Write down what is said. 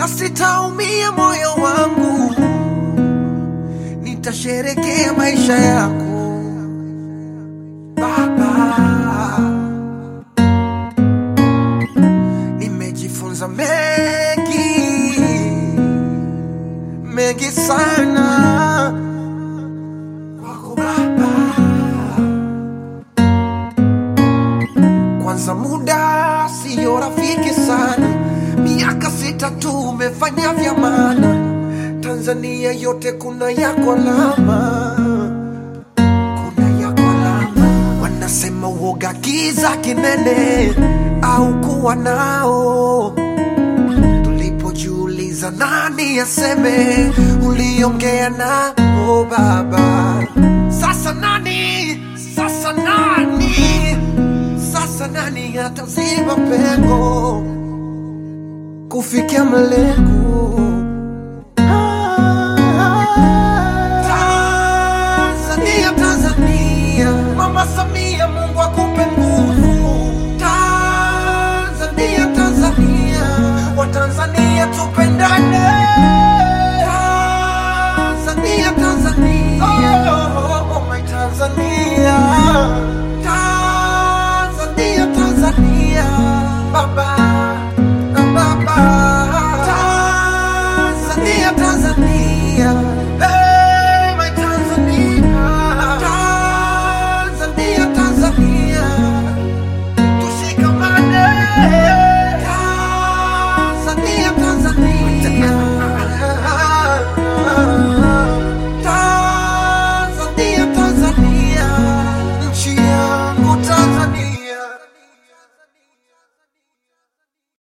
na sitaumia moyo wangu, nitasherekea maisha yako Baba. Nimejifunza mengi mengi sana kwako Baba. Kwanza muda siyo rafiki sana, miaka sita tu umefanya vya maana. Tanzania yote kuna yako alama, kuna yako alama. Wanasema uoga giza kinene au kuwa nao tulipojiuliza nani aseme, uliongea na o Baba. Sasa nani? Sasa nani? Sasa nani ataziba pengo kufikia malengo? Tanzania, Tanzania, Mama Samia, Mungu akupe nguvu. Tanzania, Tanzania, Watanzania tupendane. Tanzania, Tanzania, oh, oh, oh, my Tanzania.